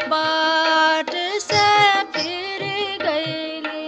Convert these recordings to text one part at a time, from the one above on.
बाट से फिर गईली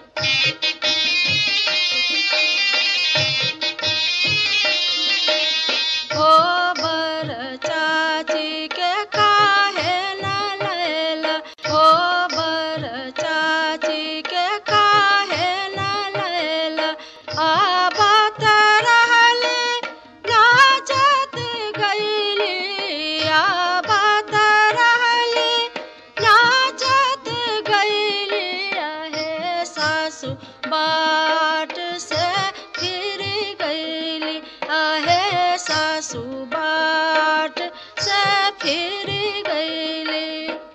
गोबर चाची के काहे न लैला गोबर चाची के काहे न लैला आबत रहले नाचत गईली आबत रहले नाचत गईली आहे सासू बाट से फिर गईली आहे सासू बाट से फिर गईली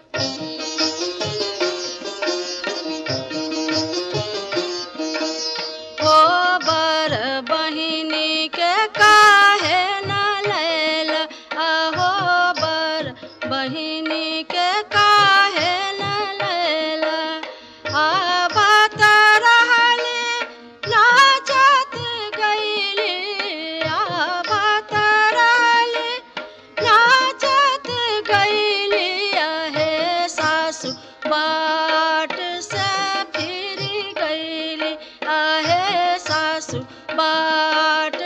गोबर बहिनी के काहे न लैल अहो बर बहिनी के काहे न लैल आबत रहले नाचत गईली आबत रहले नाचत गईली आहे सासू बाट से फिर गईली आहे सासू बाट